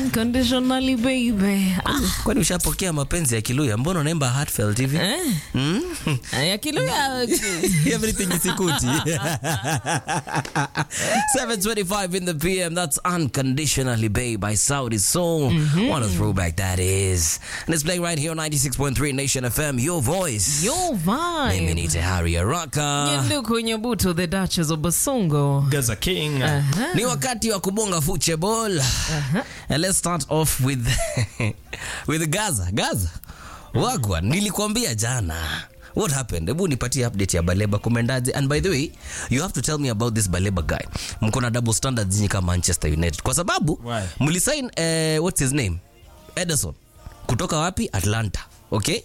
Unconditionally baby. Ah, kwani ushapokea mapenzi ya kiluya mbona unaimba heartfelt hivi eh. Hmm? Ya kiluya. Everything is ikuti. 725 in the PM. That's Unconditionally Babe by Saudi Soul. What a throwback that is. And it's playing right here on 96.3 Nation FM. Your voice. Your Mimi vibe. ni Tehari Araka. Nyenduku Nyabuto, the Duchess of Basongo. Gaza King. Uh-huh. Ni wakati wa kubonga fuche ball. And let's start off with with Gaza. Gaza. Wagwan, nilikwambia jana. What happened? Hebu nipatie update ya Baleba kumendaje. And by the way, you have to tell me about this Baleba guy. Mko na double standards nyinyi kama Manchester United. Kwa sababu Why? mlisign eh, what's his name? Ederson. Kutoka wapi? Atlanta. Okay?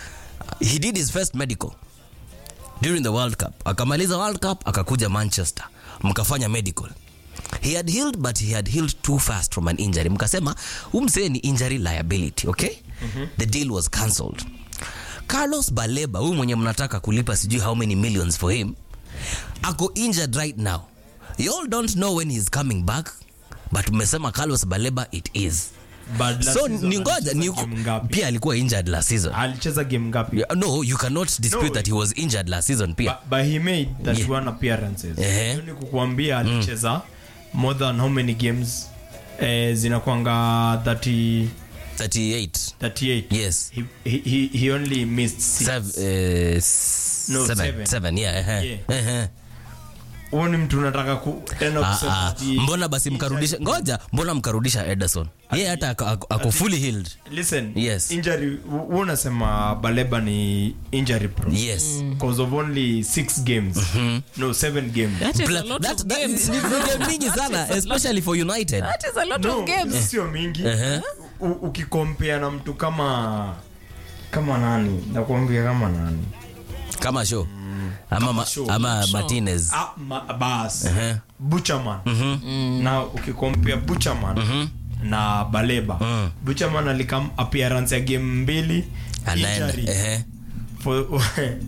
He did his first medical during the World Cup. Akamaliza World Cup akakuja Manchester. Mkafanya medical. He had healed but he had healed too fast from an injury. Mkasema umsee ni injury liability, okay? The deal was cancelled. Carlos Baleba, huyu mwenye mnataka kulipa sijui how many millions for him, ako injured right now. You all don't know when he's coming back, but mmesema Carlos Baleba it is. But last So season ni ngoja ni alicheza game ngapi? pia alikuwa injured last season. alicheza game ngapi Yeah, No, you cannot dispute No. that he was injured last season pia. but, but he made that Yeah. one appearances Ehe. Hiyo ni kukuambia alicheza more than how many games eh, zinakwanga 30 38. 38 Yes. he, he, he, he only missed six. Sev, uh, s- No, seven. seven. Seven, yeah, uh-huh. Yeah. Uh-huh. huo ni mtu unataka ku tena Ah, kusema ah. ati- mbona basi mkarudisha ngoja mbona mkarudisha ederson yeye hata ako- ako ako fully healed listen Yes. injury wewe unasema baleba ni injury pro yes because of only six games no seven games That is Pla- a lot that- of that- games. ni- ni game mingi sana especially for united That is a lot no of games. sio mingi Uh-huh. U- ukikompea na mtu kama kama nani nakuambia kama nani kama show ama, ma, show. ama martinez ah, ma, bas Uh-huh. buchaman na ukikompea buchaman na baleba buchaman alikam appearance ya game mbili anaenda injury ehe. for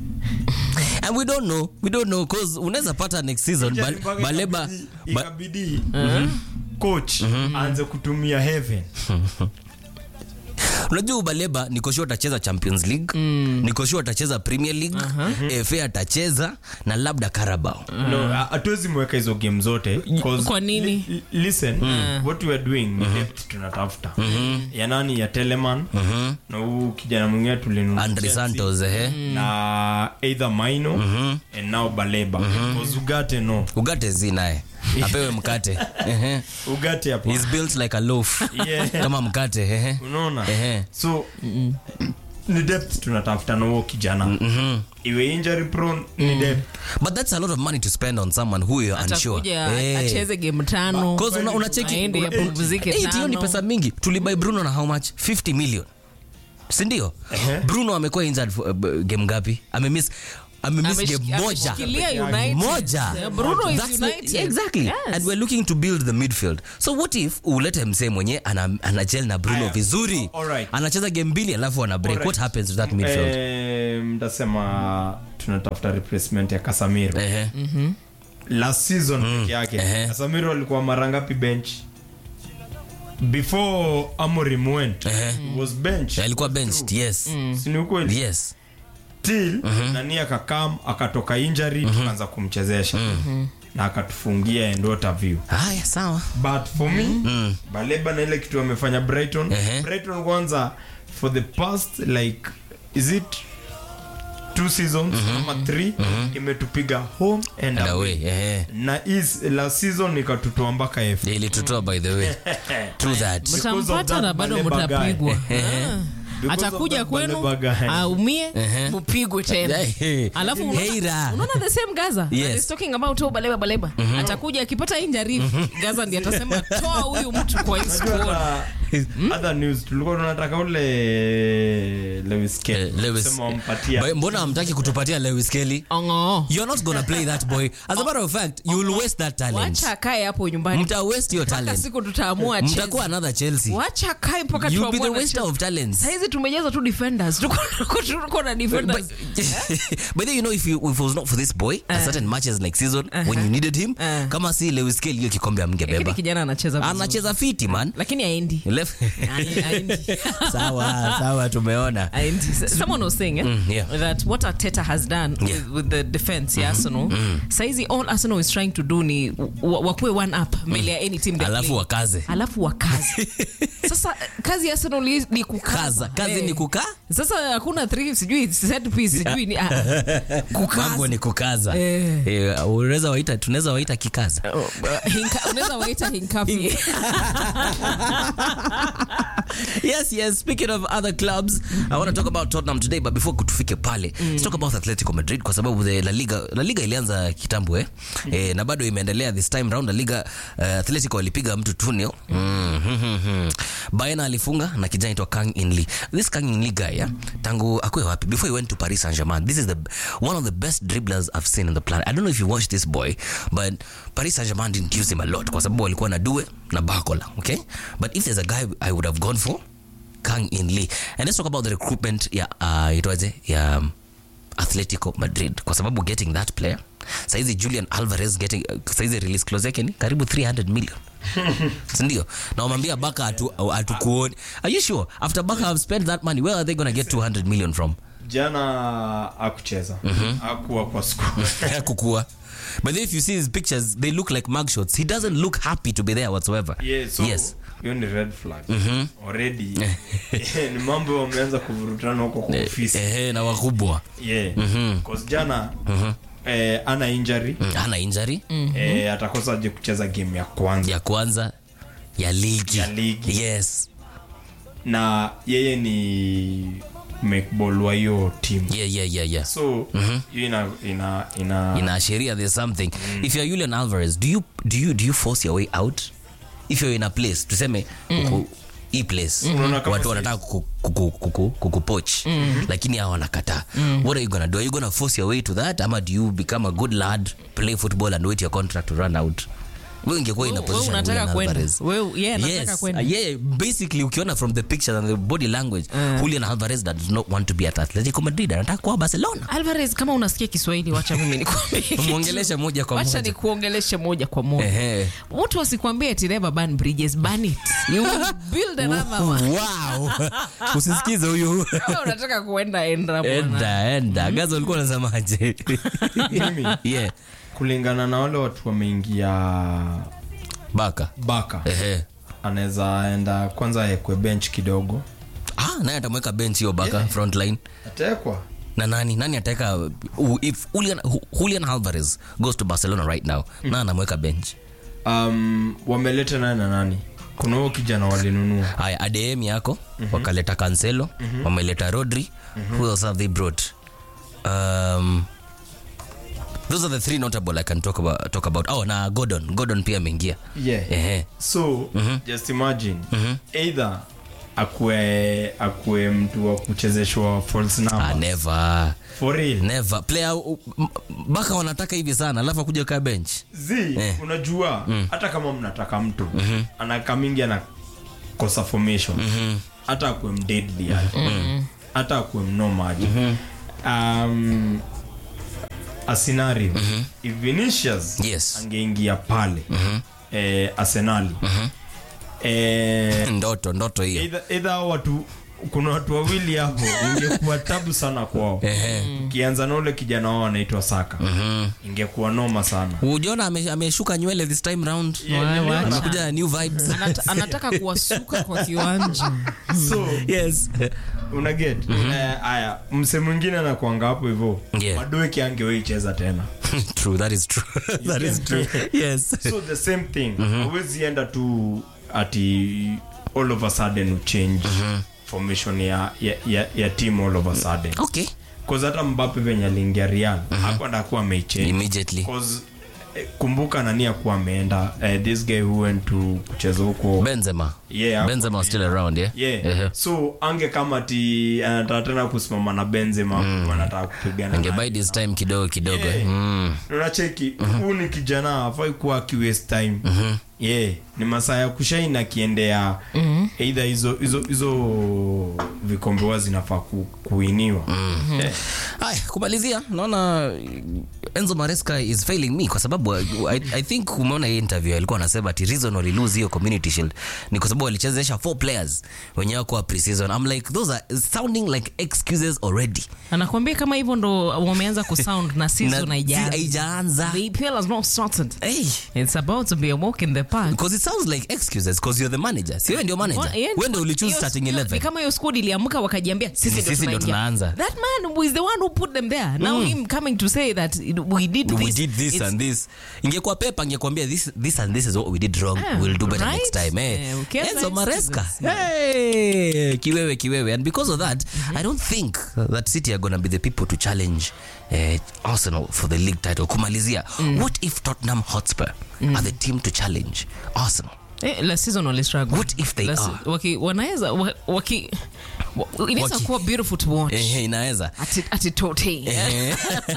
and we don't know we don't know cause unaweza pata next season injury Bal- mpaka baleba ikabidi- ba, ikabidi coach aanze kutumia heaven unajua baleba nikoshua atacheza champions league nikoshua atacheza premier league fa atacheza na labda carabao no ha- hatuwezi mweka hizo game zote 'cause Kwa nini? li- li- listen what we are doing ni depth tunatafuta ya nani ya teleman na huu kijana mwingine tulinunua andre Chelsea, santos ehe na either maino and now baleba Because ugate no ugate zi naye apewe mkate Ehe. ugate hapo He's built like a loaf Yeah. kama mkate ehe. unaona Ehe. so ni depth tunatafuta na huo kijana iwe injury prone ni depth but that's a lot of money to spend on someone who you're unsure Atakuja Eh. acheze game tano. 'Cause una- unacheki Aende apumzike Eight, hiyo ni tano. pesa mingi tulibai bruno na how much 50 million sindio bruno amekuwa injured for, uh, b- game ngapi amemiss amemiss Amesh- game moja ameshikilia United. moja Yeah, Bruno is That's the- United. exactly Yes. and we're looking to build the midfield so what if ulete msee mwenye ana, ana gel na bruno Aya. vizuri All right. anacheza game mbili alafu ana break All right. what happens to that midfield Eh, mtasema tunatafuta replacement ya kasamiro Ehe. last season peke yake Ehe. kasamiro alikuwa mara ngapi bench before amorim went Ehe. he was bench alikuwa benched yes sini ukweli yes till nani akakam akatoka injury tukaanza kumchezesha na akatufungia endota view haya sawa but for me baleba na ile kitu amefanya brighton Ehe. brighton kwanza for the past like is it two seasons ama three imetupiga home and and away away ehe na is last season ikatutoa mpaka f ilitutoa by the way true that Because of mtampata that na bado Baleba guy. mtapigwa Ehe. Ah. Because of atakuja that kwenu Baleba guy. aumie mpigwe tena Hey. alafu unaona- Heira. unaona the same gaza Yes. That is talking about oh, baleba baleba atakuja akipata injury gaza ndiye atasema toa huyu mtu kwa hii Unajua squad hata- other news tulikuwa tunataka ule Lewis Eh, Kelly Lewis. Sema wampatia. Ba- mbona hamtaki kutupatia lewis kelly Ongo. you're not gonna play that boy as a matter of fact you will waste that talent wacha akae hapo nyumbani mta waste your mpaka talent siku tutaamua acheze. mtakuwa another chelsea wacha akae mpaka you'll be the tuamue waster anacheza. of talents saizi tumejaza tu defenders Tuko- tuko- tuko na But, defenders but then you know if, you, if it was not for this boy at certain matches like season when you needed him Uh. kama si lewis kelly hiyo kikombe lakini amngebeba kijana anacheza vizuri. anacheza fiti man lakini aendi Le- left Ai- aendi. sawa sawa tumeona And someone was saying eh, Mm, yeah. that what Arteta has done Yeah. with, with the defense ya Arsenal saizi all Arsenal is trying to do ni wa- wakuwe one up mbele ya any team they alafu play. wakaze alafu wakazi sasa kazi ya Arsenal ni- ni kaza kukaza kazi Eh. ni kukaa sasa hakuna three sijui set piece sijui ni ah, mambo kukaza ni kukaza Eh. Eh, unaweza waita tunaweza waita kikaza Oh, uh, hinka- unaweza waita hinkapi yes yes speaking of other clubs i want to talk about tottenham today but before tufike pale let's talk about atletico madrid kwa sababu the la liga la liga ilianza kitambo eh? eh na bado imeendelea this time round la liga uh, atletico walipiga mtu 2-0 mm, hmm, hmm, hmm. bayern alifunga na kijana aitwa kang inli this kang inli guy yeah? tangu akwe wapi before he went to paris saint germain this is the one of the best dribblers i've seen in the planet i don't know if you watched this boy but paris saint germain didn't use him a lot kwa sababu walikuwa na due na bakola okay but if there's a guy i would have gone for Kang In Lee. And let's talk about the recruitment ya uh, itwaje ya um, Atletico Madrid kwa sababu getting that player saizi Julian Alvarez getting uh, saizi release clause yake ni karibu 300 million sindio na wamwambia baka atu, atukuoni are you sure after baka have spent that money where are they gonna get 200 million from jana akucheza akuwa kwa squad. kukua but then if you see his pictures they look like mugshots he doesn't look happy to be there whatsoever yeah, so yes hiyo ni red flag already ni mambo wameanza kuvurutana huko kwa ofisi ehe na wakubwa yeah cause jana eh, ana injury Mm, hana injury eh, atakosa je kucheza game ya kwanza ya kwanza ya ligi, Ya ligi. yes na yeye ni mekbol wa hiyo team yeah, yeah, yeah, yeah. so hiyo ina ina ina inaashiria there's something if you're Julian Alvarez do you, do, you, do you force your way out if you're in a place tuseme uko hii place Unaona kama watu si- wanataka kuku- kuku- kuku- kukupoch lakini hawa wanakataa what are you gonna do are you gonna force your way to that ama do you become a good lad play football and wait your contract to run out wewe ingekuwa in a Wewe position unataka Julian kwenda. Alvarez. Wewe- yeye anataka yes. kwenda. Uh, yeah, basically ukiona from the pictures and the body language Julian Alvarez does not want to be at Atletico Madrid anataka kuwa Barcelona Alvarez kama unasikia Kiswahili wacha mimi nikwambie kitu. Mwongeleshe moja kwa wacha moja. nikuongeleshe moja kwa moja Ehe. watu wasikwambie ati never burn bridges burn it you will build another one wow usisikize huyu Kama unataka kuenda enda bwana enda enda gaza ulikuwa unasemaje Mimi? yeah kulingana na wale watu wameingia baka baka ehe anaweza enda kwanza ekwe bench kidogo ah naye atamweka bench hiyo baka front line atekwa na nani nani ataweka uh, if Julian, Ju- Julian Alvarez goes to Barcelona right now na anamweka bench um, wameleta naye na nani kuna huo kijana walinunua haya adm yako wakaleta cancelo wameleta rodri who else have they brought um, those are the three notable i can talk about, talk about. oh na gordon gordon pia ameingia yeah. Ehe. so just imagine either akue akue mtu wa kuchezeshwa false ah, number never for real never player uh, m- baka wanataka hivi sana alafu akuja kaa bench z Eh. unajua hata kama mnataka mtu anaka mingi anakosa formation hata akue mdeadly aje hata akue mnoma aje um, a scenario if Vinicius Yes. angeingia pale eh, arsenali eh, ndoto ndoto hiyo either, either hao watu kuna watu wawili hapo ingekuwa tabu sana kwao ukianza na ule kijana wao anaitwa saka ingekuwa noma sana ujiona ame- ameshuka nywele this time round Yeah, Why, niliona. why? amekuja na new vibes Anata, anataka kuwasuka kwa kiwanja so yes unaget haya mse mwingine anakuanga hapo hivo Yeah. madoeki angeweicheza tena true that is true that is true yes so the same thing huwezi enda tu ati all of a sudden uchange formation ya, ya, ya, ya team all of a sudden okay cause hata mbape venye aliingia real hakwenda kuwa ameichange immediately Cause, eh, kumbuka nani akuwa ameenda eh, this guy who went to kucheza huko benzema Yeah, benzema was still around yeah yeah. Ehe. so ange kama ti anataka tena kusimama na benzema wanataka kupigana ange naye. buy this time kidogo kidogo Yeah. mm. unacheki huu ni kijana afai kuwa akiwaste time yeah, ni masaa ya kushain akiendea mm-hmm. eidha hizo hizo hizo vikombe huwa zinafaa ku, kuiniwa mm-hmm. yeah. Aya, kumalizia naona Enzo Maresca is failing me kwa sababu I, I think umeona hii interview alikuwa anasema ati reason wali lose hiyo community shield ni kwa sababu walichezesha four players wenye wako pre-season. I'm like those are sounding like excuses already. anakwambia kama hivyo ndo wameanza kusound na season Na- haijaanza. haijaanza. The EPL has not started. Hey. It's about to be a walk in the park. Because it sounds like excuses because you're the manager. Si wewe ndio manager. Wa- yeah, Wewe ndio ulichoose hiyo- starting hiyo- 11. ni kama hiyo squad iliamka wakajiambia sisi Ni ndio sisi ndio tunaingia. tunaanza. That man is the one who put them there. Now him coming to say that we did we this. did this it's- and this ingekuwa pepa ingekuambia this, this and this is what we did wrong Ah, we'll do better right? next time eh. Eh, ukianza Enzo excuses. Maresca hey, kiwewe kiwewe and because of that i don't think that city are gonna be the people to challenge eh, arsenal for the league title kumalizia what if tottenham hotspur are the team to challenge arsenal Eh, last season wali struggle. What if they Last- are? waki- wanaweza wa- waki wa- inaweza Waki- kuwa beautiful to watch eh, eh, inaweza Ati- ati tote. Eh.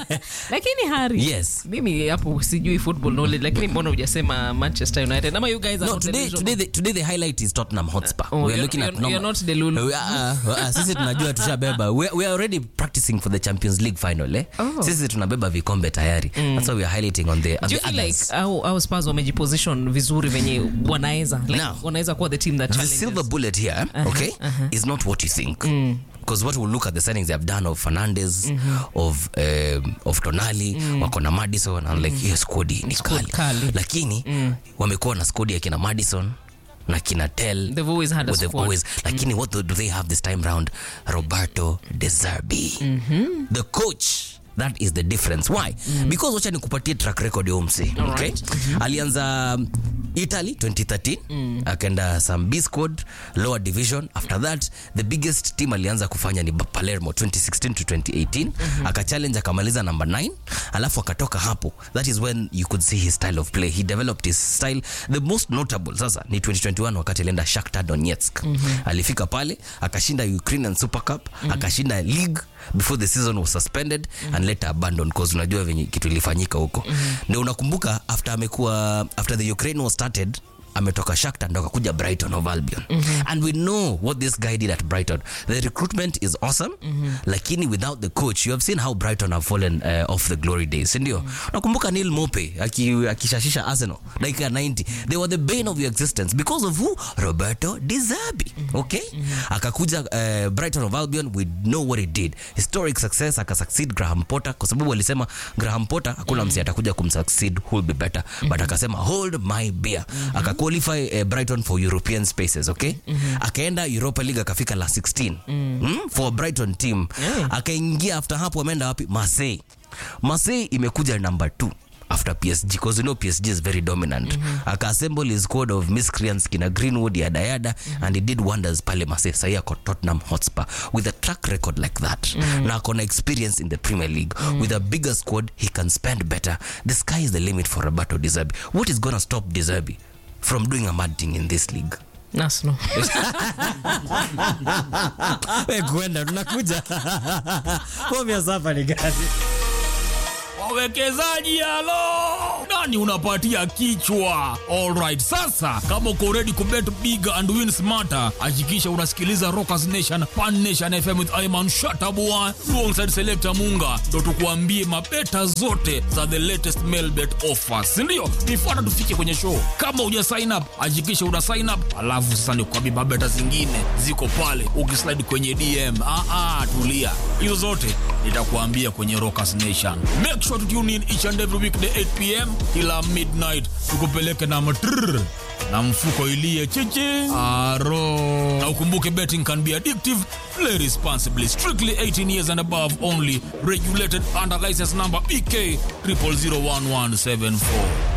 lakini hari Yes. mimi hapo sijui football knowledge lakini mbona hujasema manchester united ama you guys are No, not today, delusional? today, the, today the highlight is Tottenham Hotspur. Oh, we are you're- looking at you're- normal- you're not the Lulu. We are- uh, uh, sisi tunajua tushabeba. We, we are already practicing for the Champions League final eh? Oh. Sisi tunabeba vikombe tayari. That's why we are highlighting on the, on Do you the feel like others. au, au Spurs wamejiposition vizuri venye wanaweza like, Now, wanaweza kuwa the team that The challenges. silver bullet here, okay, is not what you think. Because what we'll look at the signings they have done of Fernandez, of um, of Tonali, wako na Madison, and like hiyo squad ni Squad kali. kali. Lakini wamekuwa na squad ya kina Madison na kina Tel They've always had a Well, they've squad. always lakini what do they have this time round roberto de zerbi the coach that is the difference why because wacha nikupatie track record ya umse okay? alianza um, italy 2013 akaenda some b squad lower division after that the biggest team alianza kufanya ni palermo 2016 to 2018 akachallenge akamaliza number 9 alafu akatoka hapo that is when you could see his style of play he developed his style the most notable sasa ni 2021 wakati alienda Shakhtar Donetsk alifika pale akashinda Ukrainian Super Cup akashinda league before the season was suspended and later abandoned cause unajua venye kitu ilifanyika huko ndio unakumbuka after amekuwa after the Ukraine was started ametoka Shakhtar ndo akakuja Brighton of Albion and we know what this guy did at Brighton the recruitment is awesome lakini without the coach you have seen how Brighton have fallen uh, off the glory days si ndio nakumbuka Neil Mope aki- akishashisha Arsenal dakika 90 they were the bane of your existence because of who Roberto De Zerbi okay akakuja uh, Brighton of Albion we know what he did historic success akasucceed Graham Potter kwa sababu walisema Graham Potter hakuna msi atakuja kumsucceed who will be better but akasema hold my beer akaqualify uh, Brighton for European spaces okay akaenda Europa League akafika la 16 mm, for Brighton team akaingia after hapo ameenda wapi Marseille Marseille imekuja number 2 after PSG because you know PSG is very dominant akaassemble his squad of miscreants kina Greenwood yada yada and he did wonders pale Marseille sahi ako Tottenham Hotspur with a track record like that na akona experience in the Premier League with a bigger squad he can spend better the sky is the limit for Roberto De Zerbi what is gonna stop De Zerbi from doing a mad thing in this league Arsenal. we kwenda tunakuja Fomia safari gani wawekezaji halo nani unapatia kichwa alright sasa kama uko ready kubet big and win smarter hakikisha unasikiliza rockers nation pan nation fm with iman shatabua alongside selector munga ndo tukuambie mabeta zote za the latest mail bet offers sindio nifuata tufike kwenye show kama uja sign up hakikisha una sign up alafu sasa nikuambie mabeta zingine ziko pale ukislide kwenye dm ah, ah, tulia hizo zote nitakuambia kwenye rockers nation make sure to tune in each and every weekday 8 pm kila midnight tukupeleke na matrrr na mfuko ilie chichi aro na ukumbuke betting can be addictive play responsibly strictly 18 years and above only regulated under license number bk 00011774